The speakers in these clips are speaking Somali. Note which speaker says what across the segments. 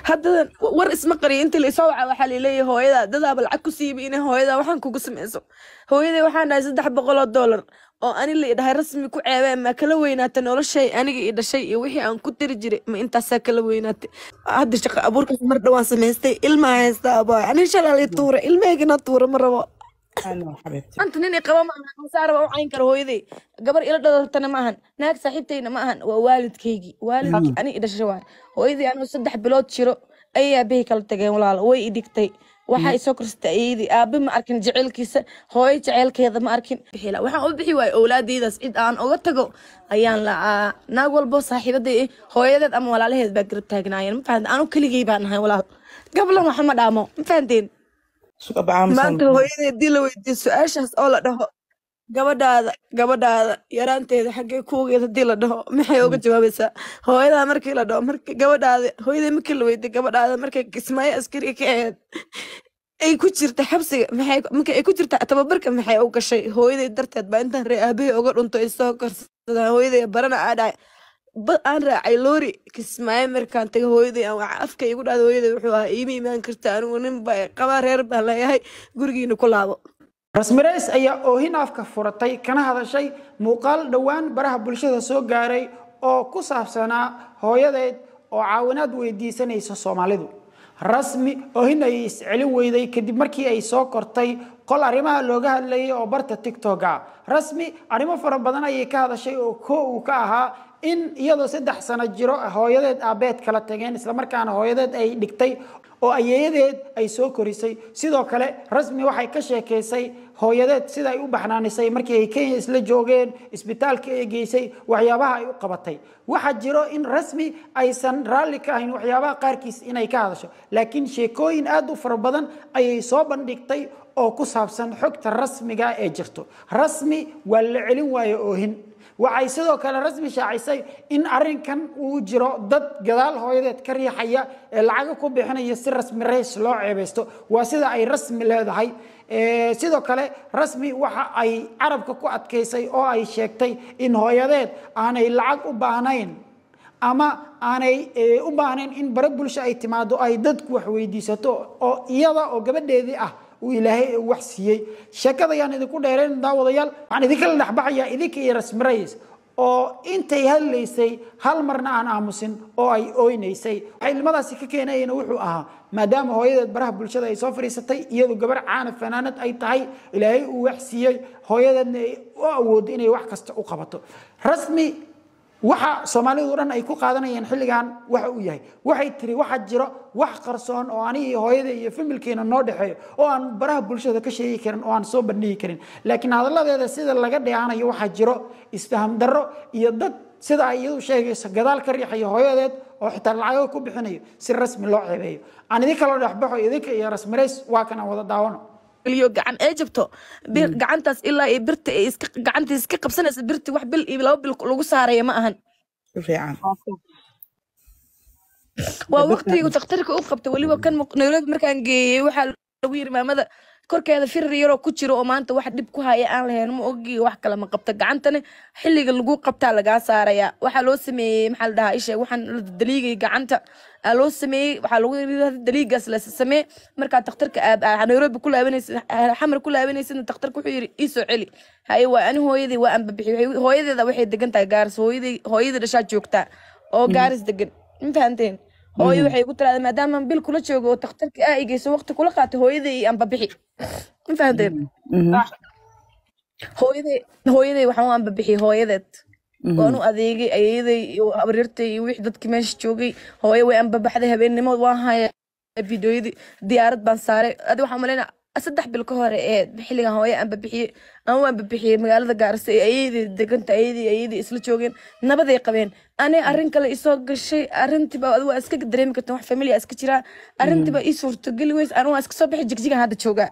Speaker 1: haddadan war isma qariyo intii la isoo waca waxaa laleeyahay hooyada dadaaba lacag ku siiba inay hooyada waxaan kugu samayso hooyaday waxaan dhahay saddex boqol oo doolar oo ani la idhahay rasmi ku ceebee ma kala weynaata noloshay aniga i dhashay iyo wixii aan ku diri jiray ma intaasaa kala weynaatay hadda shaqo abuurkaas mar dhawaan samaystay ilmaa haysta abaa ani shalaalay tuura ilmaheygana tuura ma rabo
Speaker 2: Hello, xabiibti.
Speaker 1: maanta nin i qaba ma ahan masaaraba u cayn kara hooyaday gabar ila dhalatana ma ahan naag saaxiibtayna ma ahan waa waalidkaygii waalidkii ani i dhashay waay hooyadii anuu saddex bilood jiro ayay aabbahay kala tageen walaalo way i dhigtay waxaa isoo korsatay ayadii aabe ma arkin jaceylkiisa hooyo jaceylkeeda ma arkin bixila waxaan u bixi waayey owlaadeydaas cid aan uga tago ayaan lacaa naag walbo saaxiibaday eh, hooyadeed ama walaalaheed baa garab taagnaayeen ma fahamte anu keligay baan nahay walaal gablan waxa ma dhaamo ma fahanteen
Speaker 2: Suka bacaan
Speaker 1: maanta hooyadii haddii la weydiiyo su-aashaas oo la dhaho gabadhaada gabadhaada yaraanteeda xaggee kuugeed haddii la dhaho maxay uga jawaabaysaa hooyadaa markii la dhaho markii gabadhaada hooyadii markii la weydiiyo gabadhaada markay kismaayo askariga ka ahayd ay ku jirta xabsiga maxay markay ay ku jirta tababarka maxay u gashay hooyaday darteed baa intaan ree aabahey uga dhunto ay soo korsadaan hooyaday barana aa dhahay bad aan raacay loori kismaayo markaan tagay hooyaday aan waxa afka igu dhahda hooyaday wuxuu ahaa iima imaan karta anigu nin baa qabaa reer baan leeyahay gurigiina ku laabo
Speaker 3: rasmireys ayaa oohin afka furatay kana hadashay muuqaal dhowaan baraha bulshada soo gaaray oo ku saabsanaa hooyadeed oo caawinaad weydiisanaysa soomaalidu rasmi oohin ayay iscelin weyday kadib markii ay soo kortay qol arrimaha looga hadlayay oo barta tiktok ah rasmi arrimo fara badan ayay ka hadashay oo ko uu ka ahaa in iyadoo saddex sano jiro hooyadeed aabeed kala tageen islamarkaana hooyadeed ay dhigtay oo ayeeyadeed ay soo korisay sidoo kale rasmi waxay ka sheekaysay hooyadeed sida ay u baxnaanisay markii ay kenya isla joogeen isbitaalka ay geysay waxyaabaha ay u qabatay waxaa jiro in rasmi aysan raalli ka ahayn waxyaabaha qaarkiis inay ka hadasho laakiin sheekooyin aad u fara badan ayay soo bandhigtay oo ku saabsan xogta rasmiga ee jirto rasmi waa la celin waaye oohin waxay sidoo kale rasmi shaacisay in arinkan uu jiro dad gadaal hooyadeed ka riixaya ee lacaga ku bixinaya si rasmi reys loo ceebaysto waa sida ay rasmi leedahay Eh, sidoo kale rasmi waxa ay carabka ku adkaysay oo ay sheegtay in hooyadeed aanay lacag u baahnayn ama aanay eh, u baahnayn in bare bulsho ay timaado ay dadku wax weydiisato oo iyada oo gabadheedii ah uu ilaahay wax siiyey sheekada ayaan idinku dheerayn daawadayaal waxaan idinkala dhexbaxayaa idinka iyo rasmi rays oo intay hadlaysay hal marna aan aamusin oo ay oynaysay waxay ilmadaasi ka keenayeen wuxuu ahaa maadaama hooyadeed baraha bulshada ay soo fadhiisatay iyadu gabar caana fanaanad ay tahay ilaahay uu wax siiyey hooyadeedna ay u awoodo inay wax kasta u qabato rasmi waxa soomaalidu dhan ay ku qaadanayeen xilligan waxa uu yahay waxay tiri waxaa jiro wax qarsoon oo aniga iyo hooyada iyo familkeena noo dhexeeyo oo aan baraha bulshada ka sheegi karin oo aan soo bandhigi karin laakiin hadalladeeda sida laga dheehanayo waxaa jiro isfaham darro iyo dad sida ay iyadu sheegayso gadaal ka riixayo hooyadeed oo xitaa lacago ku bixinayo si rasmi loo ceebeeyo aan idin kala dhexbaxo idinka iyo rasmirays waa kan aan wada daawano
Speaker 1: iyo gacan ee jabto bir gacantaas ilaa iyo birta ay iska gacanta iska qabsanaysa birti wax bil iyo laba bil lagu saaraya ma ahan
Speaker 2: Si fiican.
Speaker 1: waa waqtigu daktarka u qabta weliba kan muq- nairobi markaan geeyey waxaa lagu yiri maamada korkeeda firir yaroo ku jiro oo maanta wax dhib ku haya aan lahayn ma ogi wax kale ma qabta gacantana xilliga lagu qabtaa lagaa saaraya waxaa loo sameeyey maxaa la dhahaa isha waxaan la daliigay gacanta aa loo sameeyey waxaa lagu yiri daliigaas la samee markaa daktarka aad aa nairobi ku laabanaysid xamar ku laabanaysidna daktarka wuxuu yiri iisoo celi haye waa ani hooyadii waa anbabixi Waxay- hooyadeeda waxay degan tahay gaaris hooyadii hooyadii dhashaa joogtaa oo gaaris degan ma fahanteen hooyo waxay ku tiraada maadaama bil kula joogo oo takhtarka aa igeyso waqti kula qaatay hooyaday iyo anbabixi ma fahanteen hooyaday hooyaday waxaan u anbabixiyey hooyadeed waan u adeegay ayeeyaday iyo abriirtay iyo wixii dadkii meesha joogay hooyo way anbabaxday habeennimo waan haya fideoyadii diyaarad baan saaray adi waxaan malaynaa saddex bil ka hore ee xilligan hooyo anbabixiyey aan u anbabixiyey magaalada gaarisa ee ayeydii deganta ayadii ayadii isla joogeen nabaday qabeen ani arrin kale isoo gashay arrintiiba adi waa iska dareemi karta wax familia iska jiraa arrintiiba ii suurtogeli weys anu waa iska soo bixi jigjigan hadda joogaa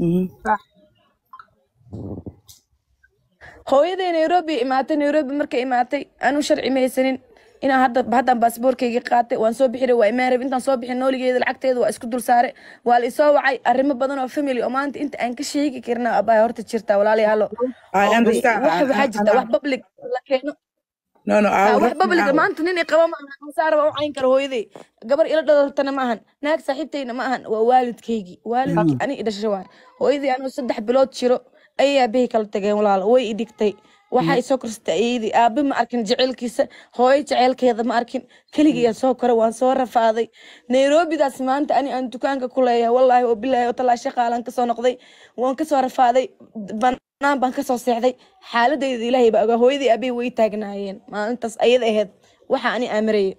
Speaker 1: hooyaday nairobi imaatay nairobi markay imaatay anuu sharci ma haysanin inaan hadda haddaan baasboorkayga qaatay waan soo bixira waa imaan rab intaan soo bixin nooligeeda lacagteeda waa isku dul saare waa la isoo wacay arrimo badan oo family oo maanta inta aan ka sheegi karna abaa horta jirta walaalayaalo
Speaker 2: I understand.
Speaker 1: wax waxaa jirta wax public la keeno
Speaker 2: no no
Speaker 1: Ah,
Speaker 2: aaw
Speaker 1: wax
Speaker 2: rasmi
Speaker 1: babliga
Speaker 2: aaw
Speaker 1: maanta nin i qaba ma ahan masaaraba u cayn kara hooyaday gabar ila dhalatana ma ahan naag saaxiibtayna ma ahan waa waalidkaygii waalidkii ani i dhashay waay hooyadii anoo saddex bilood jiro ayay aabbahay kala tageen walaalo way i dhigtay waxaa isoo korsatay ayadii aabe ma arkin jaceylkiisa hooyo jaceylkeeda ma arkin keligiyaa soo koray waan soo rafaaday nairobidaas maanta ani aan dukaanka ku leeyahay wallaahi oo bilaahi oo talaa shaqaalaan kasoo noqday waan kasoo rafaaday banaan baan kasoo seexday xaaladayda ilaahay baa ogaa hooyadii aabay way taagnaayeen maalintaas ayada ahayd waxa ani aamirayay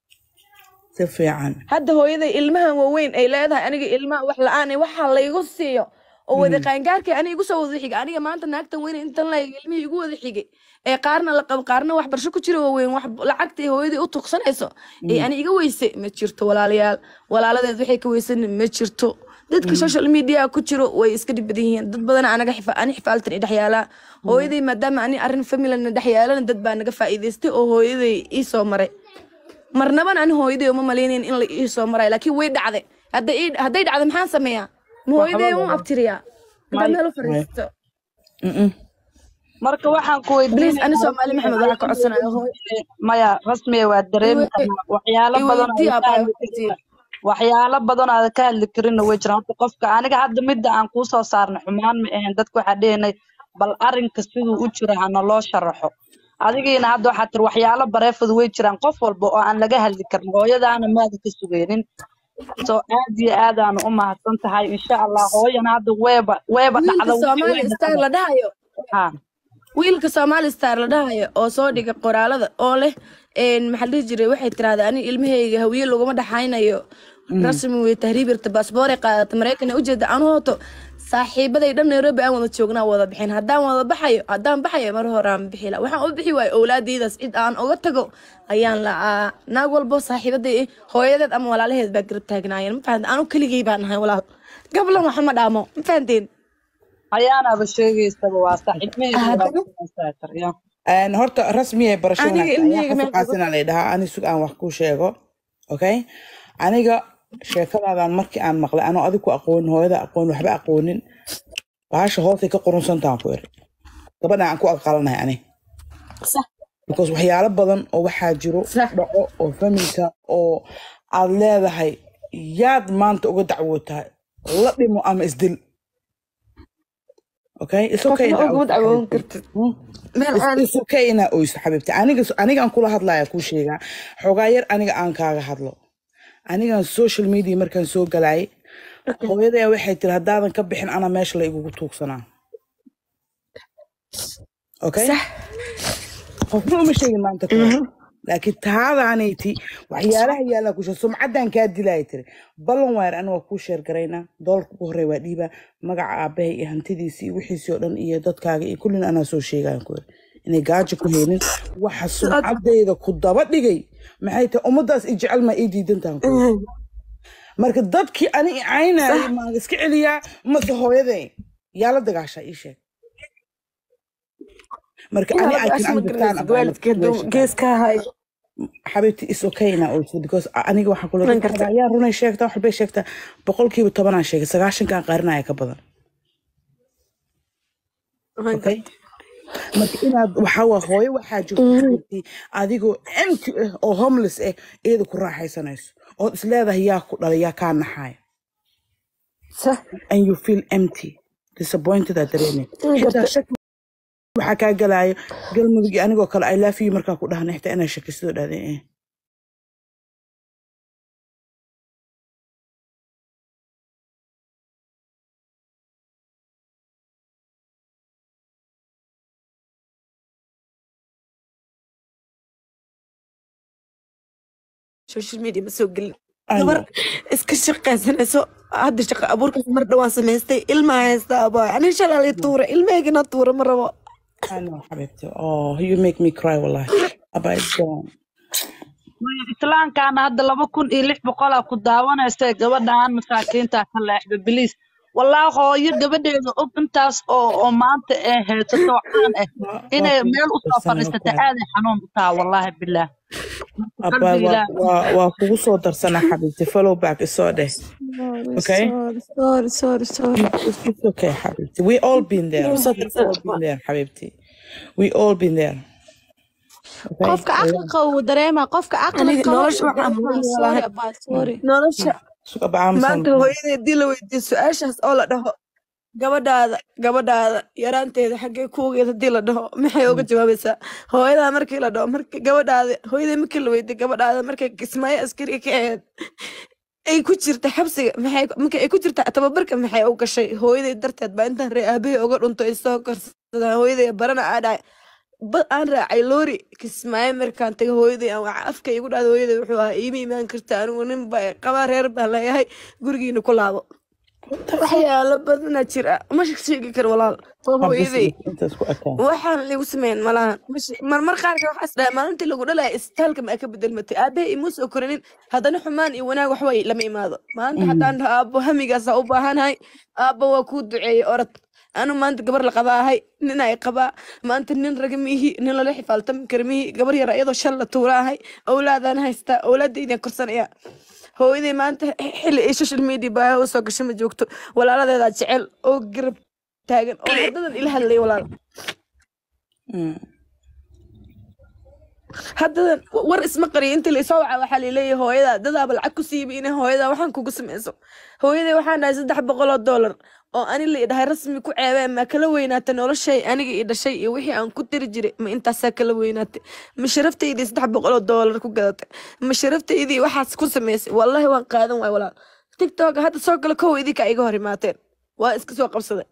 Speaker 2: si fiican
Speaker 1: hadda hooyaday ilmahan waaweyn ay leedahay aniga ilmaha wax la-aan waxa laygu siiyo oo wada qaangaarka ani igu soo wada xigay aniga maanta naagtan weyn intan la ilmihii igu wada xigay ee qaarna la qabo qaarna waxbarasho ku jira waaweyn wax lacagta hooyadii u tuqsanayso ee ani iga weyse ma jirto walaalayaal walaaladeed waxay ka weysan ma jirto dadka social media ku jiro way iska dhib badan yihiin dad badan anaga xifa ani xifaaltan i dhexyaalaa hooyaday maadaama ani arrin familana dhexyaalana dad baa naga faa'iidaystay oo hooyaday ii soo maray marnaban ani hooyaday uma malaynayn in la ii soo marayo laakiin way dhacday hadday ii- hadday dhacdo maxaan sameeyaa ma hooyaday
Speaker 4: waxba
Speaker 1: u
Speaker 4: lama
Speaker 1: abtiriyaa intaad
Speaker 4: may
Speaker 1: meel u fariisto
Speaker 2: Mm-mm.
Speaker 4: marka waxaan ku
Speaker 1: bliis ani
Speaker 4: weydiinayaa
Speaker 1: soomaali maxamed waxaa ka codsanayo hooy
Speaker 4: maya rasmiya waa dareemi
Speaker 1: iwe-
Speaker 4: karnaa waxyaalo badan
Speaker 1: iweydii
Speaker 4: aada ka
Speaker 1: abaa
Speaker 4: hadli karin waxyaalo badan aada ka hadli karinna way jiraan horta qofka aniga hadda midda aan kuu soo saarnay xumaan ma ahayn dadka waxaa dhehnay bal arrinka siduu u jiro hana loo sharaxo adigiina hadda waxaa tiri waxyaalo bareefadu way jiraan qof walba oo aan laga hadli karin hooyadaana maada ka sugaynin so aad iyo aad aanu u mahadsan tahay insha allah hooyana hadda weeba weeba
Speaker 1: wiilka
Speaker 4: dhacda wixii
Speaker 1: soomaali
Speaker 4: way
Speaker 1: star
Speaker 4: dhacda
Speaker 1: la dhahayo
Speaker 4: ha
Speaker 1: wiilka soomaali star la dhahayo oo soo dhiga qoraalada oo leh een, maxaa la dhihi jiray waxay tiraahdaa ani ilmahayga hawiye laguma dhaxaynayo rasmi wey tahriibirta baasboore qaadata maraykan ujeeda anu hoto saaxiibaday dhan nairobi aan wada joognaa wada bixin haddaan wada baxayo haddaan baxayo mar hore aan bixi la waxaan u bixi waayo owlaadeydaas cid aan uga tago ayaan la'aa naag walbo saaxiibaday eh, hooyadeed ama walaalaheed baa garab taagnaayeen ma fahamte anu keligay baan ahay walaal gablan waxa ma dhaamo ma fahanteen
Speaker 4: hayaanaaba sheegaysaba waa sax ilmahaygu waa
Speaker 1: haddana
Speaker 4: saatar ya
Speaker 2: Een, horta rasmiya barasho
Speaker 1: aniga
Speaker 2: wanaagsan ayaa
Speaker 1: ilmahayga
Speaker 2: xasan
Speaker 1: meel
Speaker 2: qaasin la dhahaa ani sug aan wax kuu sheego okay aniga sheekadaadan markii aan maqlay anoo adigu aqoonin hooyada aqoon waxba aqoonin bahasha hoosay ka qurunsantaan ku iri gabadhan aan ku aqalanahay ani
Speaker 1: sax
Speaker 2: because waxyaalo badan oo waxaa jiro
Speaker 1: sax
Speaker 2: dhaco oo familka oo aad leedahay yaad maanta uga dacwootahay la dhimo ama isdil okay it's okay
Speaker 1: qofna
Speaker 2: inaa
Speaker 1: uguma
Speaker 2: oyso
Speaker 1: dacwoon
Speaker 2: xabiibti
Speaker 1: kartid
Speaker 2: Hmm?
Speaker 1: meel
Speaker 2: It's,
Speaker 1: aan
Speaker 2: it's okay inaa oyso xabiibti aniga anigaan kula hadlaya kuu sheegaa xogaa yar aniga aan kaaga hadlo anigan social media markaan soo galayay hooyadaya waxay tiri haddaadan ka bixin ana meesha la igugu tuugsanaa okay
Speaker 1: sax
Speaker 2: qofna uma sheegin maanta ka hor laakiin taadaanayti waxyaalaha yaallaa kushe sumcaddan kaa dilaya tiri ballan waar aniga waa kuu sheergaraynaa doolarka ugu horreya waa dhiibaa magaca aabbahay iyo hantidiisii iyo wixiisii oo dhan iyo dadkaaga iyo kullina anaa soo sheegayan ku iri inay gaajo ku haynin waxa sumcaddayda ku daba dhigay maxay tahay ummaddaas i jecel maa ii diidantahan ku iri marka dadkii ani i caynayay maan iska celiyaa mase hooyaday yaa la dagaashaa ii sheeg marka ani
Speaker 1: inaad
Speaker 2: I can
Speaker 1: asma
Speaker 2: understand
Speaker 1: garanaysid
Speaker 2: about the
Speaker 1: waalidkeed
Speaker 2: situation
Speaker 1: geeska hayo
Speaker 2: xabiibti is okay now also because aniga waxaan kula
Speaker 1: man
Speaker 2: dadka
Speaker 1: karta
Speaker 2: ayaa runay sheegtaa wax bay sheegtaa boqolkiiba tobanaan sheegay sagaashankaan qarinaya ka badan
Speaker 1: man
Speaker 2: okay
Speaker 1: karta
Speaker 2: marka inaad waxaa waa hooyo waxaa jirta xabiibti adigoo empty ah oo homeless ah iyada ku raaxaysanayso ood is leedahay yaa ku dhalay yaa kaa naxaaya
Speaker 1: sax
Speaker 2: and you feel empty disappointed aad dareemay
Speaker 1: man
Speaker 2: xitaa
Speaker 1: karta
Speaker 2: shaki waxaa kaa galaayo galmudug iyo anigoo kale i love you markaa ku dhahna xitaa inaa shakisidoo dhahday eh
Speaker 1: social media ma soo gelin
Speaker 2: I
Speaker 1: gabar
Speaker 2: know
Speaker 1: iska shaqaysanayso hadda shaqa abuurkaas mar dhawaan samaystay ilmaa haysta abaa ani shalaalay tuura ilmahaygana tuura ma rabo
Speaker 2: I know حبيبتي oh you make me cry والله أبا it's gone
Speaker 4: islaamkaana hadda laba kun iyo lix boqolaa ku daawanaysa gabadhaan masaakiinta ka leexda biliis walaa hooyo gabadheeda og intaas oo oo maanta ee haysato caan ah
Speaker 2: waa waa
Speaker 4: inay
Speaker 2: kugu
Speaker 4: meel
Speaker 2: soo
Speaker 4: usoo
Speaker 2: darsanay
Speaker 4: fadhiisata
Speaker 2: okay
Speaker 4: aaday xanuun u taha wallaahi bilaah
Speaker 2: أبا
Speaker 4: qalbi
Speaker 2: waa
Speaker 4: ilaah
Speaker 2: waa waa kugu soo darsanaa حبيبتي follow back isoo dheh okay
Speaker 1: sorry sorry sorry
Speaker 2: it's, it's okay حبيبتي we all been there
Speaker 1: soo
Speaker 2: we all been there حبيبتي we all been there okay
Speaker 5: qofka aqli qaba wuu dareemaa qofka aqli
Speaker 1: aniga
Speaker 5: qaba
Speaker 1: nolosha
Speaker 5: wuu
Speaker 1: waxaan
Speaker 5: dareemaa
Speaker 1: mudan
Speaker 5: sorry
Speaker 1: lahay
Speaker 5: abaa sorry
Speaker 1: nolosha
Speaker 2: suka bacaa
Speaker 1: maanta hooyadii haddii la weydiiyo su-aashaas oo la dhaho gabadhaada gabadhaada yaraanteeda xaggee kuugeed haddii la dhaho maxay uga jawaabaysaa hooyadaa markii la dhaho markii gabadhaada hooyadii markii la weydiiyo gabadhaada markay kismaayo askariga ka ahayd ay ku jirta xabsiga maxay markay ay ku jirta tababarka maxay u gashay hooyaday darteed baa intaan ree aabahey uga dhunto ay soo korsadaan hooyaday barana aa dhahay bad aan raacay loori kismaayo markaan tagay hooyaday aan waxa afka igu dhahda hooyaday wuxuu ahaa iima imaan karta anigu nin baa qabaa reer baan leeyahay gurigiina ku laabo waxyaalo badana jira ma sheegi karo walaal waa hooyaday
Speaker 2: intaas ku ekaan
Speaker 1: waxaan lagu sameyn malahan Mashi- marmar qaarka waxaa is dhahay maalintii lagu dhalaya isbitaalka ma ka bedelmatay aabahay imuu soo korinin haddana xumaan iyo wanaag waxway lama imaado maanta haddaan dhaho aabbo hamigaasaa u baahanahay aabbo waa kuu duceeyey orod anu maanta gabar la qabaa ahay nin ay qabaa maanta nin raga miihi nin lala xifaaltami kara miihi gabar yar iyadoo shan la tuura ahay owlaadaan haystaa owlaadaydan korsanaya hooyaday maanta xilli ay social media baa u soo gasho ma joogto walaaladeedaa jecel oo garab taagan oo haddadan ila hadlay walaal haddadan war isma qariyo intii laisoo waca waxaa laleeyahay hooyada dadaaba lacag ku siiba inay hooyada waxaan kugu sameyso hooyaday waxaan dhahay saddex boqol oo doolar oo ani la idhahay rasmi ku ceebee ma kala weynaatay noloshay aniga i dhashay iyo wixii aan ku tiri jiray ma intaasaa kala weynaatay ma sharaftaydi saddex boqol oo doolar ku gadatay ma sharaftaydi waxaas ku sameysay wallahi waan qaadan waay walaal tiktok hadda soo gala kow idinka iga hor imaateen waa iska soo qabsaday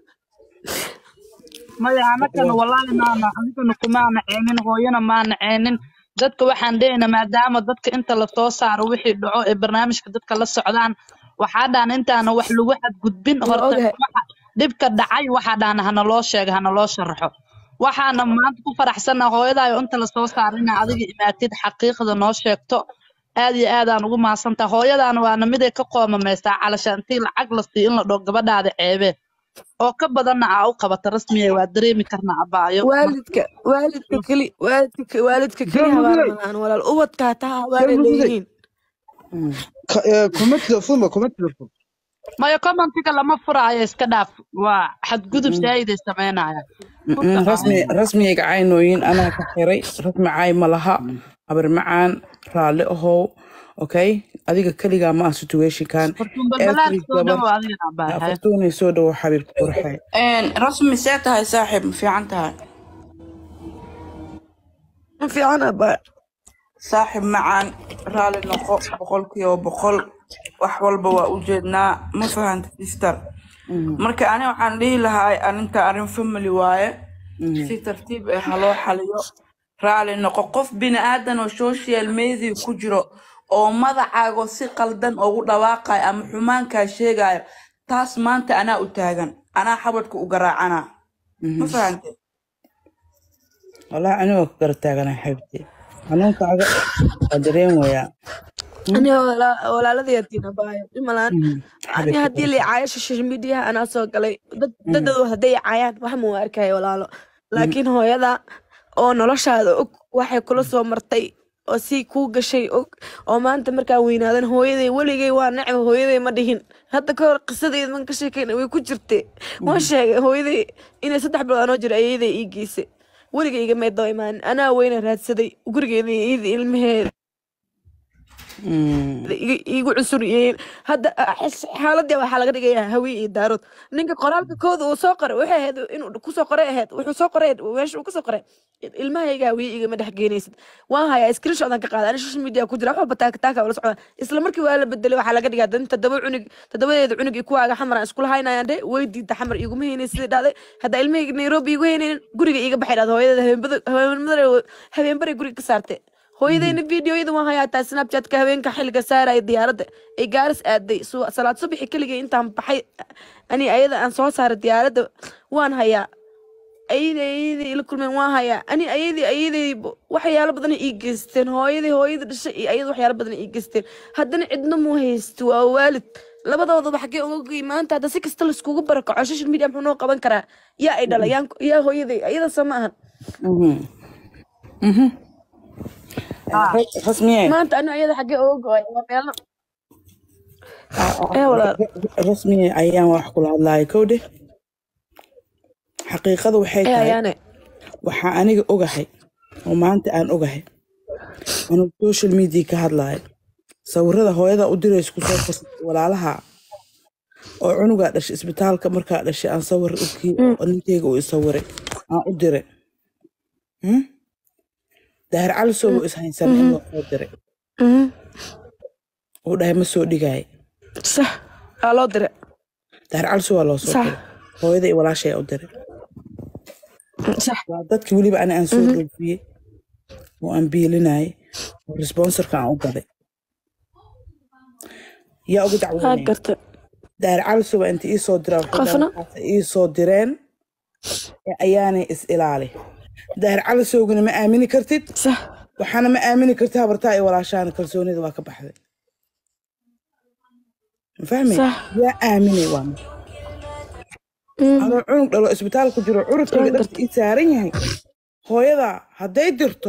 Speaker 4: maya anagana wallaahi maana anigana kumaana ceenin hooyana maana ceenin dadka waxaan dhehayna maadaama dadka inta lasoo saaro wixii dhaco ee barnaamijka dadka la socdaan waxaa dhaan intaana wax lagu xadgudbin
Speaker 1: waa
Speaker 4: horta
Speaker 1: ogahay
Speaker 4: waxa dhibka dhacay waxaa dhaan hana loo sheega hana loo sharaxo waxaana maanta ku faraxsana hooyadaayo inta lasoo saaro inaa adiga imaatid xaqiiqda noo sheegto aad iyo aadaan ugu mahadsantaha hooyadaana waana miday ka qoomamaysaa calasha intii lacag la siiyo in la dhoo gabadhaada ceebee oo ka badanna aa u qabata rasmiya waa dareemi karnaa abaayo
Speaker 1: waalidka waalidka keli waalidka waalidka keli habaar malahan walaal ubadka hataa habaar ay leeyihiin
Speaker 6: kuma telefon kuma telefon
Speaker 4: maya commentiga lama furaayo iska dhaaf waa xadgudub saayiday sameynaya
Speaker 2: rasmi rasmiyayga caynooyin anaa ka xiray rasmi caay ma laha habar macaan raalli ahow okay adiga keligaa ma ah situationkan
Speaker 4: fartuun balbalaad
Speaker 2: every
Speaker 4: soo
Speaker 2: gabar
Speaker 4: dhawo adigana abaahay
Speaker 2: fartuunay soo dhawo xabiibka qurxay
Speaker 7: rasmi see tahay saaxiib ma fiican tahay
Speaker 1: ma fiican abaa
Speaker 7: saaxiib macaan raalli noqo boqolkiiba boqol wax walba waa u jeednaa ma fahanta sister marka ani waxaan dhihi lahaa arinta arrin family waaye si tartiib ah haloo xaliyo raalli noqo qof bini aadan oo social media ku jiro oo magacaago si qaldan ugu dhawaaqayo ama xumaankaa sheegayo taas maanta anaa u taagan anaa xabadka u garaacana ma fahante
Speaker 2: wallahi anigoo ka gara taaganaa xaybti xanuunkaaga waa dareen wayaa
Speaker 1: ani walaaladii hadiina baayo dhimalaan ani haddii la caayo social media anaa soo galay dad dadadu hadday caayaan wax ma u arkaya walaalo laakiin hooyada oo noloshaada og waxay kula soo martay oo si kuu gashay og oo maanta markaan weynaadan hooyaday weligay waa nacba hooyaday ma dhihin hadda ka hor qisadeed man ka sheekeyna way ku jirtay waan sheegay hooyaday inay saddex bilood anoo jira ayaday ii geysay weligay iga meeddoo imaanin anaa weyna raadsaday gurigeeda iyada ilmaheeda iga- iigu cunsuriyeen hadda ah, xis- xaaladii waxaa laga dhigayaa hawi iyo daarood ninka qoraalka kooda uu soo qoray waxay ahayd inuu kusoo qoray ahayd wuxuu soo qoray meesha uu kasoo qoray ilmahayga hawiye igama dhex geenaysid waan hayaa screenshotan ka qaada ani social media ku jira wax walba taaka taaka wala socda isla markii waa la bedelay waxaa laga dhigaa dan toddoba cunug toddobadeeda cunug iyo kuwaaga xamar aan iskula haynayaan dhe way diida xamar iguma heynay sidii dhacday hadda ilmahayga nairobi igu heynaynin guriga iga baxay dhahda hooyadeeda habeenbada habeenbada habeenbaray guriga ka saartay hooyadeyna videoyada waan hayaa taa snapchatka habeenka xilliga saaraya diyaaradda ay gaaris aaday su- salaad subaxi keligay intaan baxay ani ayada aan soo saaray diyaaradda waan hayaa ayadii ayadii ila kulmeen waan hayaa ani ayadii ayadii waxyaalo badan ii geysteen hooyadii hooyadii dhashay iyo ayada waxyaalo badan ii geysteen haddana cidna muu haysto waa waalid labadoodaba xaggee uga goy maanta hadda si kasta laiskugu barakaco social media muxuu noo qaban karaa yaa ay dhala yaan yaa hooyaday ayada soo ma ahan
Speaker 2: rasmiye
Speaker 1: maanta ani ayada xaggee uga go'ay waa meelna ee walaal
Speaker 2: rasmiye ayaan wax kula hadlaaya kowdhe xaqiiqada waxay
Speaker 1: ee
Speaker 2: tahay
Speaker 1: ayaane
Speaker 2: waxaa aniga ogahay oo maanta aan ogahay anuu social media ka hadlayo sawirada hooyada u diraysa kusoo qos walaalaha oo cunugaa dhashay isbitaalka markaa dhashay aan sawir ukii oo ninkeyga uu isawiray aan u diray Hmm? daahir cali soogo ishaysan in loo soo diray
Speaker 1: Mhm.
Speaker 2: uu dhahay ma soo dhigaayo
Speaker 1: sax aa loo dire
Speaker 2: daahir cali soo waa loo soo
Speaker 1: Sax.
Speaker 2: diray hooyada iyo walaashay u diray
Speaker 1: sax
Speaker 2: waa dadkii weliba ani aan soo dhoofiyey oo aan biilinayay oo responsorka aan u gaday yaa uga
Speaker 1: haa
Speaker 2: dacwoonaya
Speaker 1: garta
Speaker 2: daahir cali soo waa inta ii soo diraa waxay dhahaan
Speaker 1: Qofna?
Speaker 2: waxaas ii soo direen ee ayaanay is ilaali daahir cali soogana ma aamini kartid
Speaker 1: sax
Speaker 2: waxaana ma aamini kartid habartaa iyo walaashaana kalsoonida waa ka baxday ma fahmay
Speaker 1: Sax.
Speaker 2: yaa aaminay waa mid adoo cunug dhalo isbitaal ku jiro curudkayga
Speaker 1: Waan
Speaker 2: dharka ii saaran yahay hooyada hadday dirto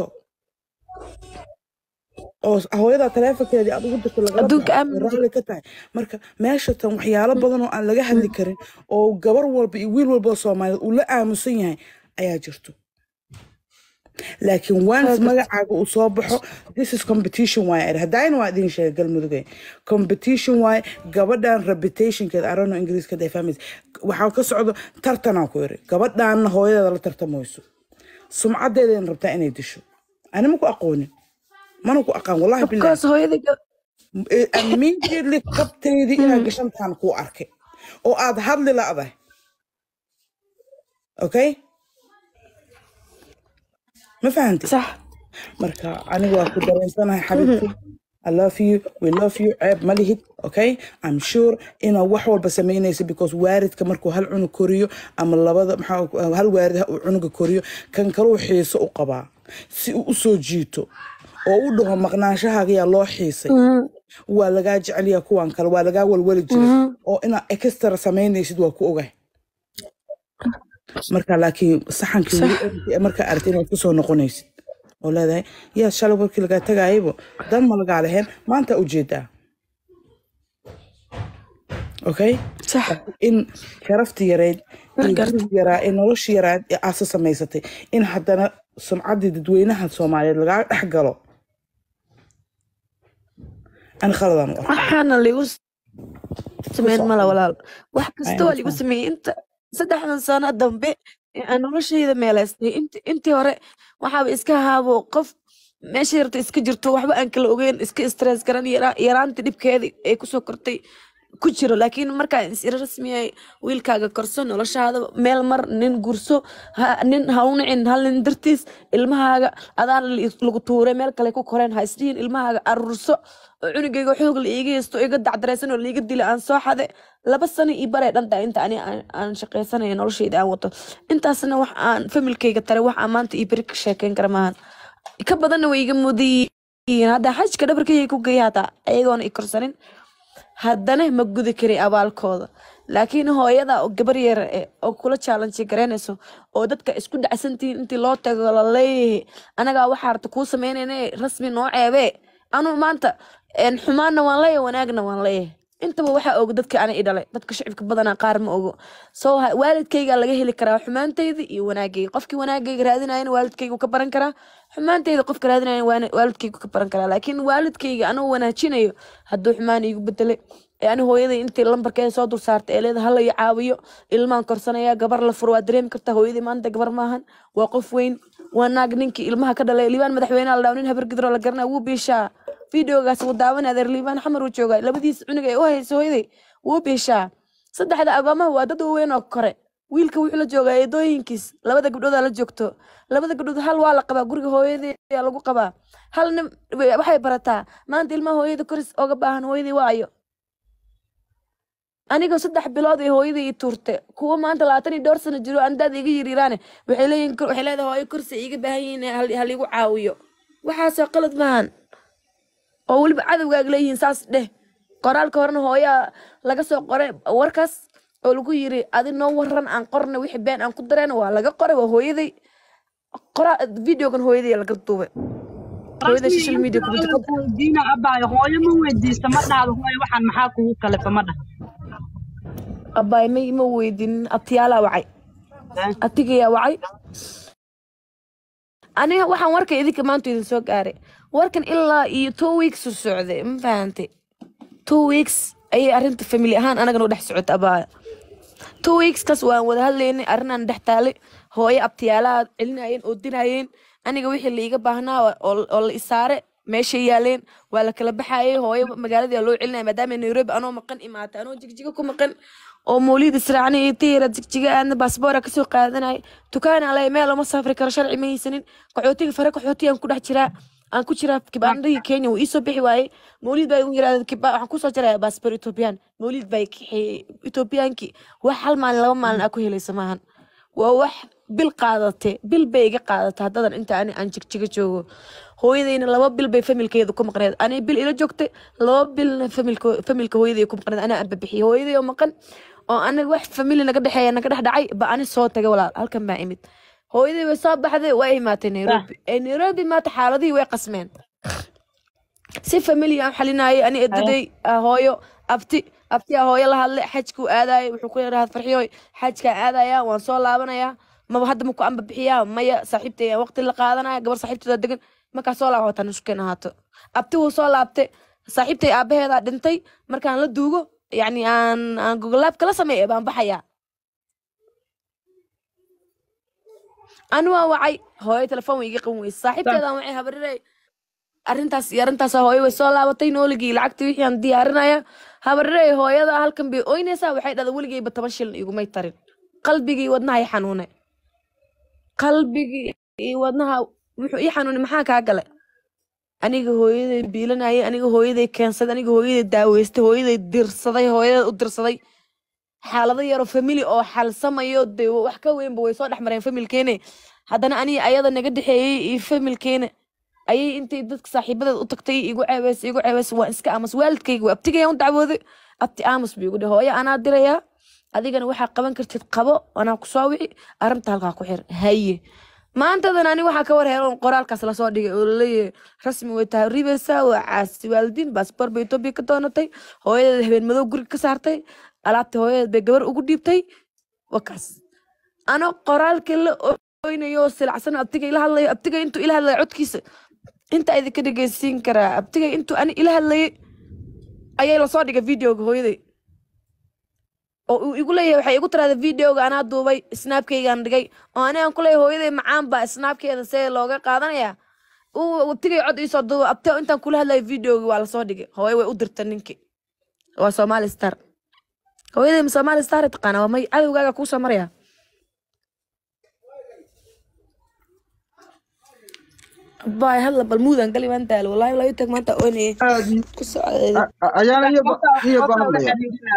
Speaker 2: oo hooyada taleefonkeedii aad ugu dirto lagala
Speaker 1: Adduunka
Speaker 2: baxo,
Speaker 1: aamin
Speaker 2: way raalli ka tahay marka meesha tan waxyaalo badan oo aan laga hadli karin oo gabar walba iyo wiil walba oo soomaaliyeed uu la aamusan yahay ayaa jirto laakiin once magacaaga uu soo baxo this is competition waaye er haddayna waa idin sheegay galmudugay competition waaye gabadhan reputationkeeda arano ingiriiska day fahmaysa waxaa ka socdo tartanaa ku iri gabadhaanna hooyadeeda la tartamayso sumcadeedayna rabtaa inay disho ani ma ku aqoonin mana ku aqaan wallahi bilahi
Speaker 1: because hooyadii ga-
Speaker 2: immediately qabteydii inaad gashantaan kuu arkay oo aad hadli la'dahay okay ma fahantay
Speaker 1: sax
Speaker 2: marka aniga waa ku dareensanahay xabibti I love you, we love you, ceeb ma lihid, okay? I'm sure inaad wax walba samaynaysa because waaridka markuu hal cunug koriyo ama labada maxaa hal waarid ha uu cunuga koriyo kan kaluu xiiso u qabaa si uu u soo jiito oo u dhaho maqnaanshahaaga yaa loo xiisay waa lagaa jecelyaa kuwan kale waa lagaa walwali jiray oo inaad extra samaynaysid waa ku ogahay marka laakiin saxankii weli ordi ee markaa aragtay inaad kusoo noqonaysid oo leedahay yaa shalay markii lagaa tagaayaybo dan ma lagaa leheen maanta ujeedaa okay
Speaker 1: sax
Speaker 2: in sharafti yareyd iyo
Speaker 1: Markaas-
Speaker 2: gurigi yaraa ee nolosha yaraad ee aasa samaysatay in haddana sumcaddii dadweynaha soomaaliyeed lagaa dhex galo ani khaladan u arkaa
Speaker 1: waxaana ligu sameyn mala walaal wax kasta waa
Speaker 2: Ayaan
Speaker 1: ligu
Speaker 2: fahmay.
Speaker 1: sameeyey inta saddexdan sano dambe ee aan noloshayda meelaystay inti intii hore waxaaba iska ahaabo qof meesha yarta iska jirto waxba aan kala ogeyn iska stress garan yara- yaraanta dhibkeeda ee kusoo kortay ku jiro laakiin markaan is ira rasmiyay wiilkaaga korso noloshaada meel mar nin gurso ha- nin ha u nicin hal nin dartiis ilmahaaga adaan lagu tuuray meel kale ku koreen ha isdhihin ilmahaaga aruurso oo cunugayga xoog la iiga haysto iga dacdaraysan oo laiga dila aan soo xade laba sano ii baree dhanta inta ani aan- aan shaqaysanaya noloshayda aan wato intaasna wax aan familkayga tare wax aan maanta ii beri ka sheekeyn kara maahan ka badanna way iga mudayiin hadda xajka dhabarkayga ku geeya hataa ayagoona i korsanin haddana ma gudi kari abaalkooda laakiin hooyada oo gabar yar eh, oo kula challenge garaynayso oo dadka isku dhacsantihiin intii loo tago la leeyahay anagaa waxaa rabta kuu sameynayna rasmi noo ceebee anuu maanta een, xumaanna waan leeyahay wanaagna waan leeyahay intaba waxaa og dadka ana i dhalay dadka shicibka badanaa qaar ma ogo so ha- waalidkayga laga heli karaa xumaantayda iyo wanaagayga qofkii wanaagayga raadinayana waalidkaygu ka baran karaa xumaantayda qofka raadinayana waana- waalidkaygu ka baran karaa laakiin waalidkayga anuu wanaajinayo hadduu xumaan iigu bedelay ee ani hooyaday intii lambarkeeda soo dul saartay ee leeda hala i caawiyo ilmaan korsanaya gabar la furo waa dareemi kartaa hooyadii maanta gabar maahan waa qof weyn waa naag ninkii ilmaha ka dhalay liibaan madaxweynaha la dhaw nin habar gidro la garanaa wuu biishaa videogaas wuu daawanaya adeer liibaan xamar uu joogaa labadiis cunug ay u hayso hooyaday wuu biishaa saddexda agoomaha waa dad waaweyn oo kore wiilka wuxuu la joogaa eedooyinkiis labada gabdhoodaa la joogto labada gabdhood hal waa la qabaa guriga hooyadeeyaa lagu qabaa hal nin waxay barataa maanta ilmaha hooyada koris oga baahan hooyadii waayo anigoo saddex bilood ay hooyadii ii tuurte kuwa maanta labaatan iyo dhowr sano jiro andaad iga yiriiraane waxay leeyihin kor- waxay leedahay hooyo kursi ay iga baahan yihiin hal haligu caawiyo waxaasoo qalad maahan oo weliba cadowgaaga leeyihiin saas dheh qoraalka horena hooyaa laga soo qoray warkaas oo lagu yiri adi noo waran aan qorna wixii been aan ku dareen waa laga qoray waa hooyaday qoraa videogan hooyaday laga duubay hooyaday social media ku jirta
Speaker 4: weydiina abaayo hooyo ma weydiista ma dhahdo hooyo waxaan maxaa kugu kalefa ma dhah
Speaker 1: abaay ma ma weydinin abtiyaalaa wacay atigayaa wacay aniga waxaan warka idinka maanta idin soo gaaray warkan ilaa iyo two weeks u socday ma fahantay two weeks ayay arrinta family ahaan anagana u dhex socota abaa two weeks kas waan wada hadlaynay arrinaan dhex taalay hooyo abtiyaalaha celinayeen oo dinayeen aniga wixii la iiga baahnaa oo oo la isaare meeshay yaaleen waa la kala baxayay hooyo magaaladii loo celinaya maadaama nairobi anoo maqan imaatay anoo jigjiga ku maqan oo mawliid israacnay iyo tiyara jigjiga aadna baasboora kasoo qaadanaya dukaan alay meel uma safri karo sharci ma haysanin qaxootiga fare qaxootiyaan ku dhex jiraa aan ku jiraa kibaandhadii kenya wuu iisoo bixi waayey mawliid baa igu yirahda kiba waxaan kusoo jaraya baasboor ethoobiyan mawliid baa kaxeeyey ethoobiyankii wax hal maalin laba maalin aa ku helaysa maahan waa wax bil qaadate bil bay iga qaadata haddadan inta ani aan jigjiga joogo hooyadayna laba bil bay familkeeda ku maqneed ani bil ila joogtay laba bilna familka familka hooyaday ku maqneed anaa aan babixiyay hooyaday oo maqan oo anaga wax famili naga dhexeeya naga dhex dhacay ba ani soo tagay walaal halkan baa imid hooyaday way soo baxday waa imaatay nairobi ee nairobi maata xaaladihii way qasmeen si famili aan xalinayay ani edaday ah, hooyo abti abtiyaa hooyo la hadlay xajkuu aadayay wuxuu ku yidhaha farxiyoy xajkaa aadaya waan soo laabanaya maba hadda maku amba bixiyaa maya saaxiibtay aan waqti la qaadanaya gabar saaxiibteeda degan markaa soo laabatan isukeen ahaato abti wuu soo laabtay saaxiibtay aabaheedaa dhintay markaan la duugo yacni aan aan gogolaab kala sameeya baan baxayaa ani waa wacay hooyo telefoon way iga qaban weyse saaxiibteedaan wacay habarirey arrintaas iyo arrintaas hooyo way soo laabatay nooligii lacagtii wixii aan diyaarinaya habarirey hooyada halkan bay oynaysaa waxay dhahda weligeyba toban shilin igumay tarin qalbigii wadnaha i xanuunay qalbigii iyo wadnaha wuxuu ii xanuunay maxaa kaa gale aniga hooyaday biilanayay aniga hooyaday keensaday aniga hooyaday daaweystay hooyaday dirsaday hooyaday u dirsaday xaalado yaroo famili oo xalsamayo de wax ka weynba way soo dhex mareen familkeene haddana aniga ayada naga dhexeeyey iyo familkeene ayay intay dadka saaxiibadeed u tagtay igu ceebeys igu ceebeys waan iska aamus waalidkayga waa abtigayaan u dacwooday abti aamus buu igu dhe hooyo anaa dirayaa adigana waxaa qaban kartid qabo anaa kusoo wici arrinta halkaa ku xir haye maantadan ani waxaa ka war heeroon qoraalkaas lasoo dhigay oo laleeyahay rasmi way tahay ribeysa waa caasi waalidiin baasboor bay etoobiya ka doonatay hooyadeed habeen madow guriga ka saartay alaabta hooyadeed bay gabar ugu dhiibtay wakaas ano qoraalkii la oynayo oo silacsan abtiga ila hadlayo abtiga intuu ila hadlayo codkiisa inta idinka dhegeysiin karaa abtiga intuu ani ila hadlayay ayay lasoo dhigay videoga hooyaday oo uu igu leeyahay waxay igu tiraada videoga anaa duubay snaabkaygaan dhigay oo ani aan ku leeyahay hooyaday macaan baa snaabkeeda see looga qaadanayaa uu abtigay cod iisoo duuba abte intaan kula hadlayo videoga waa lasoo dhigay hooyo way u dirta ninki waa somali star hooyaday ma somali star taqaana waa may cadowgaaga kuusoo maraya baay hadla bal muudaan gali waan daalo wallaahi walaa tag maanta oonayay
Speaker 6: aad
Speaker 1: ku socdeeda
Speaker 6: ayaana iyo ba iyo ba hadlaya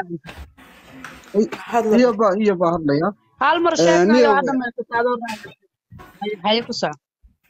Speaker 2: hadla
Speaker 6: iyo ba iyo ba hadlaya
Speaker 4: hal mar
Speaker 6: Eh,
Speaker 4: sheekayo
Speaker 6: niyo
Speaker 4: hadda meesata adoo raacay. haye ku soco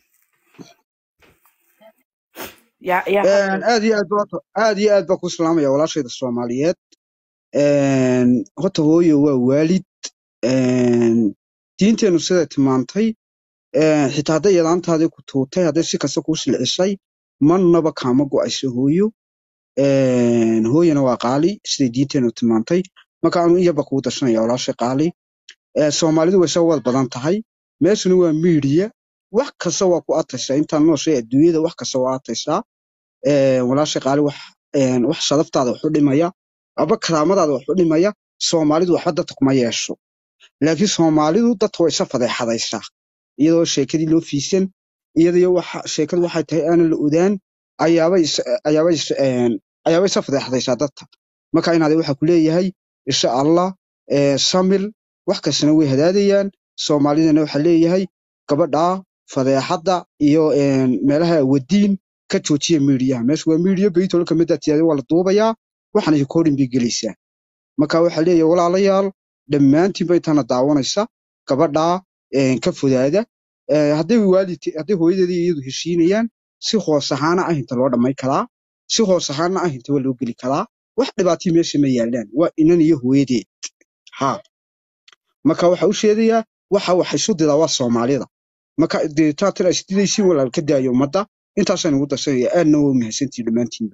Speaker 2: yaa yaa hadla
Speaker 6: aad iyo aad ba aad iyo aad ba ku salaamaya walaashayda Soomaaliyeed een horta hooyo waa waalid een diinteenu sida tilmaantay een xitaa hadday yadaantaadii ku tuutay hadday si kasta kuu silcisay marnaba kaama go'ayso hooyo een hooyana waa qaali siday diinteenu tilmaantay marka anu iyaba kuu dashanaya walaashay qaali ee soomaalidu way soo wad badan tahay meeshuna waa miidiya wax kasta waa ku ataysaa intaan nooshay adduunyada wax kasta waa ataysaa ee walaashay qaali wax een wax sharaftaada wax u dhimaya aba karaamadaada wax u dhimaya soomaalidu waxba dadka kuma yeesho laakiin soomaalidu dadka way isa fadeexadaysaa iyadoo sheekadii loo fiisan iyadoo waxa sheekadu waxay tahay aanan la odaan ayaabay is- ayaabay is- een, ayaabay isa fadeexadaysaa dadka marka inaad waxa ku leeyahay insha allah ee samir wax kastana way hadaadayaan soomaalidana waxaa leeyahay gabadha fadeexadda iyo een, meelaha wadiin ka joojiya miidiyaha meesha waa miidiya baytol ka mid ah tiyaadi waa la duubayaa waxaana recording bay gelaysaa marka waxaa leeyahay walaalayaal dhammaantiin bay tana daawanaysa gabadha een, ka fodaada Ee, hadday waalid hadday hooyadeeda iyo iyadu heshiinayaan si hoos ahaana ah inta loo dhammayn karaa si hoos ahaana ah inta waa loo geli karaa wax dhibaatii meesha ma yaalaan waa inan iyo hooyadeed ha marka waxa u sheegayaa waxa wax isu diraa waa soomaalida marka dee taatan ay isdidaysiin walaal ka daayo ummadda intaasaan ugu darsanaya aadna waa mahadsantihin dhammaantiinba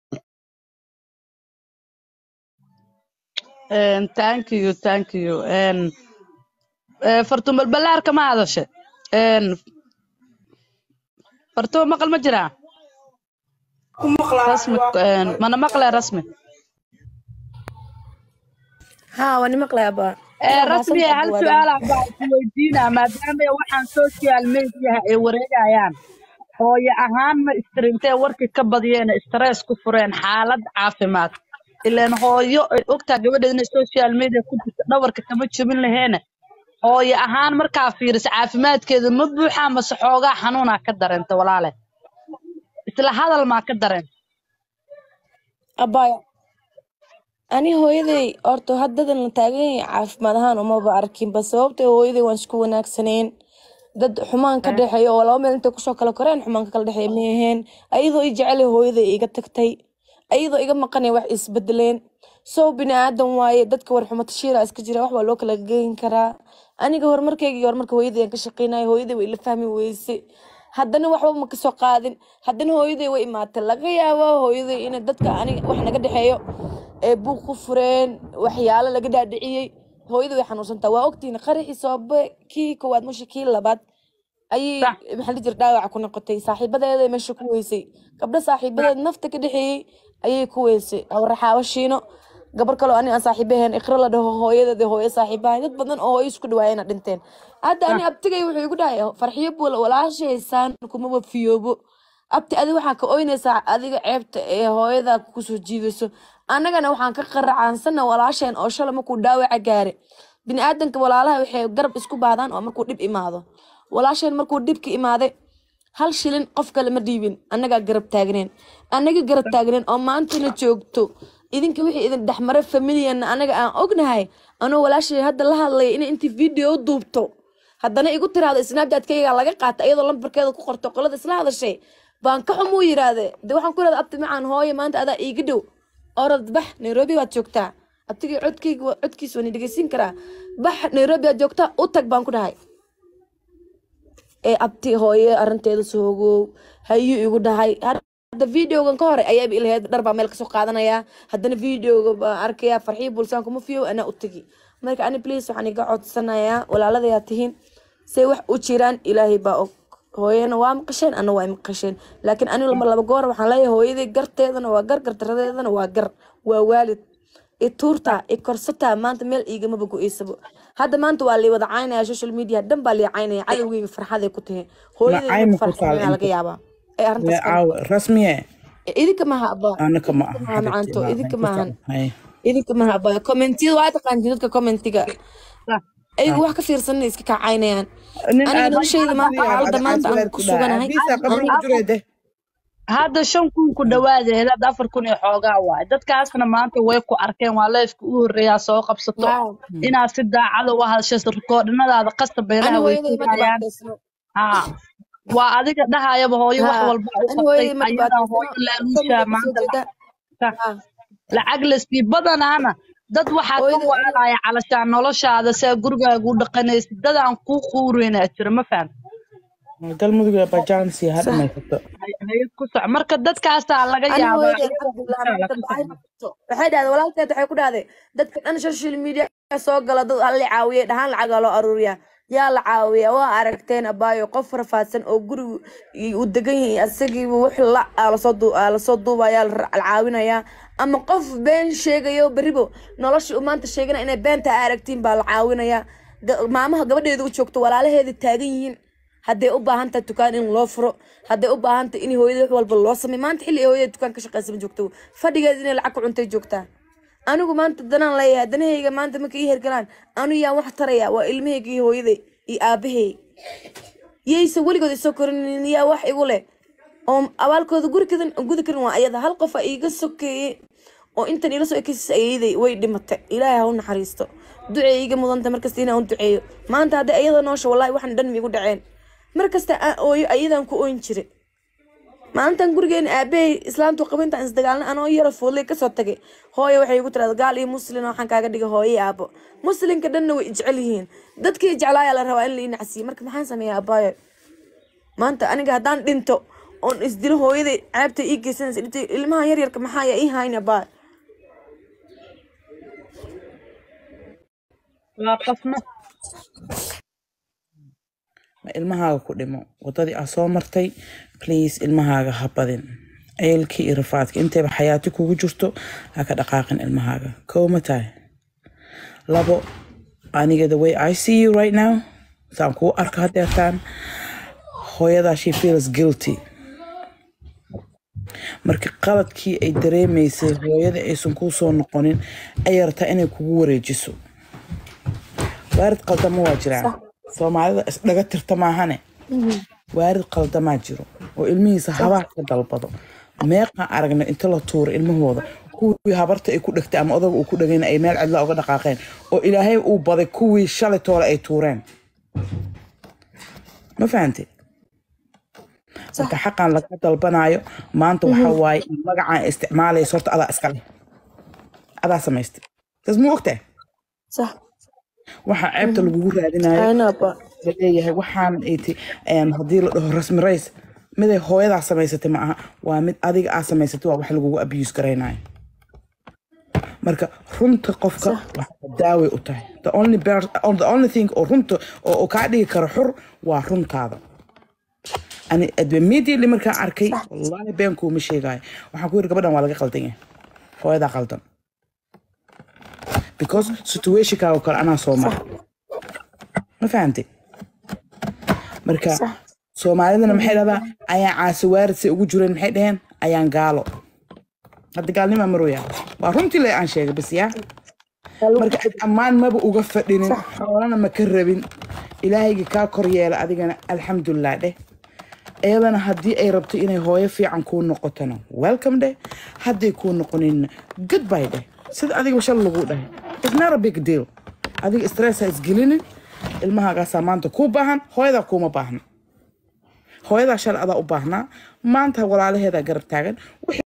Speaker 4: Een, thank you thank you Een, eh, fartuun balbalaarka ma hadashe Een, fartuun maqal ma jiraa
Speaker 7: ku maqlaa
Speaker 4: rasmi een, mana maqle rasmi
Speaker 1: haa waa ni maqlay abaa
Speaker 4: Eh, rasmi hal su-aal ah baan ku weydiinaa maadaama waxaan social mediaha ay wareegayaan hooyo ahaan ma istirintee warkii ka badiyeen stress ku fureen xaalad caafimaad ileen hooyo ay ogtaa gabadheed inay social media ku jirto dhabarka kama jebin laheene hooyo ahaan markaa fiiriso caafimaadkeeda ma buuxaa mase xoogaa xanuunaa ka dareenta walaale isla hadal maa ka dareenta
Speaker 1: abaya ani hooyaday horta haddadan la taagan yahay caafimaad ahaan umaba arkinba sababtoo hooyaday waan isku wanaagsaneen dad xumaan ka dhexeeya oo laba meel intay kusoo kala koreen xumaan ka kala dhexeeya ma aheen ayadoo i jecelay hooyaday iga tagtay ayadoo iga maqanay wax isbedeleen sow bini aadan waaye dadka war xumo tashiira iska jira wax waa loo kala geyn karaa aniga horumarkayga iyo horumarka hooyaday aan ka shaqeynaya hooyaday way ila fahmi weyse haddana waxba ma kasoo qaadin haddana hooyaday way imaatay laga yaabo hooyaday in dadka aniga wax naga dhexeeyo ee buuq ku fureen waxyaalo laga dhaadhiciyey hooyaday way xanuunsantaa waa ogtihiin qaraxii soobe kii koowaad musha kii labaad ayay
Speaker 4: Sax.
Speaker 1: maxaa la jira dhaawac ku noqotay saaxiibadeeda meesha ku weysay gabdho saaxiibadeed nafta ka dhexeeyey ayay ku weysay awraxaabo shiino gabar kaloo ani aan saaxiibaheen iqra la dhaho hooyadeeda hooyo saaxiibahay dad badan oo hooyo isku dhawaayena dhinteen hadda ani abtigay wuxuu igu dhahay farxiyo buula walaashaysaan kuma wafiyoobo abti adi waxaa ka oynaysaa adiga ceebta ee hooyada kusoo jiidayso annagana waxaan ka qaracaansana walaasheen oo shalay markuu dhaawaca gaare biniaadanka walaalaha waxay garab isku baahdaan oo markuu dhib imaado walaasheen markuu dhibka imaaday hal shilin qof kale ma dhiibin annagaa garab taagneen annaga garab taagneen oo maantana joogto idinka wixii idin dhexmaray familiyanna anaga aan ognahay anoo walaashay hadda la hadlaya inay intii video duubto haddana igu tiraahdo snapchat-kayga laga qaata iyadoo lambarkeeda ku qorto qolada isla hadashay baan ka xumuu yiraahde de waxaan ku irahda abti macaan hooye maanta adaa iiga dhow orod bax nairobi baad joogtaa abtigii codkayga waa- codkiisa waan dhegeysin karaa bax nairobi baad joogtaa u tag baan ku dhahay ee abti hooye arinteeda soogow hayuu igu dhahay hadda videogan ka hore ayaaba ilaheed dhar baa meel kasoo qaadanaya haddana videoga baan arkaya farxiyo bulsaan kuma fiyo anaa u tegi marka ani please waxaan iga codsanayaa walaaladayaa tihiin say wax u jiraan ilaahay baa og hooyana waa maqasheen ana waa maqasheen laakiin ani lama laba goor waxaan leeyahay hooyaday garteedana waa gar gartaradeedana waa gar waa waalid i tuurtaa i korsataa maanta meel iigamaba go-eysabo hadda maanta waa lii wada caynaya social media dhan baa lii caynaya cadowgeyga farxaday ku tahay hooyaday
Speaker 2: Macay ma ku
Speaker 1: farxad
Speaker 2: taal
Speaker 1: laga
Speaker 2: inta?
Speaker 1: yaabaa ee arrintaas ka
Speaker 2: caawa rasmiye
Speaker 1: idinka maha abaa
Speaker 2: anaka ma
Speaker 1: idinka
Speaker 2: aha
Speaker 1: maha macanto idinka maahan
Speaker 2: Hay.
Speaker 1: idinka maha abaa commentiyada waa taqaantiin dadka commentiga ayagu wax ka fiirsanay iska kacaynayaan
Speaker 2: nin
Speaker 1: aniga
Speaker 2: aad
Speaker 1: noloshayda maanta xaaladda maanta aan ku suganahay
Speaker 2: bisa qabri ku jiro de
Speaker 4: hadda shan kun ku dhawaada helaad afar kun iyo xoogaa waay dadkaasna maanta way ku arkeen waa leefka u horreeyaa soo qabsato
Speaker 1: Waaw.
Speaker 4: inaad si daacada u hadashato rikoodhinadaada qasta
Speaker 1: ani
Speaker 4: beelaha way
Speaker 1: hooyaday ma
Speaker 4: sugayaan
Speaker 1: dhibaataysno
Speaker 4: haa waa adiga dhahayaba hooyo wax
Speaker 1: haa
Speaker 4: walba u
Speaker 1: ani
Speaker 4: qabtay
Speaker 1: hooyaday ma
Speaker 4: ayadaa
Speaker 1: dhibaataysno
Speaker 4: hooyo laaluushaa
Speaker 1: familka kasoo
Speaker 4: maanta
Speaker 1: jeeda
Speaker 4: lacag
Speaker 1: haa
Speaker 4: lacag lasii badanaana dad waxaa ka
Speaker 1: hooyaday
Speaker 4: waalaya calashaan noloshaada saa gurigaaga u dhaqanaysid dad aan kuu quureynaa jira ma faham
Speaker 2: galmudug ee bajaansi ha
Speaker 1: sax
Speaker 2: dhamaysato
Speaker 4: hay ku soc marka dadkaasaa laga
Speaker 1: ani
Speaker 4: yaabaa
Speaker 1: hooyaday
Speaker 4: iyaga
Speaker 1: alxamdulilah
Speaker 4: bulshada
Speaker 1: maanta
Speaker 4: laga
Speaker 1: maxay
Speaker 4: fahmo
Speaker 1: noqoto waxay dhahday walaalkeed waxay ku dhahday dadka dhan social media soo gala dad alla caawiya dhahaan lacagaa loo aruuriyaa yaa la caawiya waa aragteen abaayo qof rafaadsan oo gurigu uu degan yahay asagiiba wix la aa lasoo duu- aa lasoo duubayaa la ra- la caawinayaa ama qof been sheegayo beribo nolosha uu maanta sheegana inay beenta aa aragtiin baa la caawinayaa Ga- maamaha gabadheeda u joogto walaalaheeda taagan yihiin hadday u baahan tahay dukaan in loo furo hadday u baahan tahay in hooyada wax walba loo sameeyo maanta xilli ay hooyada dukaan ka shaqeysa ma joogto fadhigeeda inay lacag ku cuntay joogtaa anigu maanta danaan leeyahay danahayga maanta marka ii hergalaan anu yaan wax taraya waa ilmahayga iyo hooyaday iyo aabahey yaysa weligood isoo korinin yaa wax igu leh oo abaalkooda guri kadan gudi karin waa ayada hal qof aa iiga sokeeye oo intan ila soo ekaysiisa ayaday way dhimatay ilaahay ha u naxariisto ducee iiga mudanta markasta inaan u duceeyo maanta hadday ayada noosha wallahi waxan dhan miigu dhaceen markasta aan ooyo ayadaan ku ooyin jiray maalintan gurigeena aabahay islaamtu qaba intaan isdagaalna anoo yaro foodley kasoo tagay hooyo waxay igu tirada gaal iyo muslin waxaan kaaga dhigay hooyo iyo aabo muslinka dhanna way jecel yihiin dadkii jeclaayaa la rabaa in la ii nacsiiyo marka maxaan sameeyaa abaayo maanta aniga haddaan dhinto oon isdilo hooyaday ceebta ii geysanaysa dhibtay ilmaha yaryarka maxaa yaa ii hayna abaayo
Speaker 4: waa qofna
Speaker 2: ma ilmahaaga ku dhimo wadadii aa soo martay please ilmahaaga ha badin ceelkii iyo rafaadka intayba xayaati kugu jirto ha ka dhaqaaqin ilmahaaga kow ma tahay labo aniga the way i see you right now saan kuu arka hadeertaan hooyadaa she feels guilty marka qaladkii ay dareemaysay hooyada aysan kuu soo noqonin ayay rabtaa inay kugu wareejiso waarid qaldama waa jiraan soomaalida isdhaga tirta maahane waarid qaldamaa jiro oo ilmihiisa habaar ka dalbado meeqaan aragna inta la tuuro ilmahooda kuwii habarta ay ku dhegtay ama odaga uu ku dhegayna ay meel cidla uga dhaqaaqeen oo ilaahay uu baday kuwii shalay toole ay tuureen ma fahantay marka xaqan laga dalbanayo maanta waxa waaye in magacaan isticmaalaysa horta adaa iska leh adaa samaystay taas muu ogtahay
Speaker 1: صح
Speaker 2: waxaa ceebta lagugu raadinayo
Speaker 1: أنا با
Speaker 2: laleeyahay waxaan iti haddii la dhaho rasmi rays miday hooyadaa samaysatay ma aha waa mid adiga aa samaysatay waa wax lagugu abuse garaynayo marka runta qofka waxa daaway u tahay the only, bear, the only thing oo runta oo oo kaa dhigi karo xur waa runtaada ani immediately markaan arkay wallaahi been kuuma sheegaayo waxaan ku yiri gabadhan waa laga qaldan yahay hooyadaa qaldan because situationkaaga kale anaa soo mara ma fahantay marka soomaalidana maxay dhahdaa ayaan caasi waarid say ugu jireen maxay dhaheen ayaan gaalo hadda gaalnimaa marooya waa runtii le aan sheegay bas yaa marka ammaan maba uga fadhinin xoolana ma ka rabin ilaahayga kaa kor yeela adigana alxamdulilah dheh iyadana haddii ay rabto inay hooyo fiican kuu noqotona welcome dheh hadday kuu noqoninna goodbye dheh sida adiga shal lagu dhahay it's not a big deal adiga stress ha isgelinin ilmahaagaasaa maanta kuu baahan hooyadaa kuuma baahna hooyadaa shal adaa u baahnaa maanta walaalaheedaa garab taagan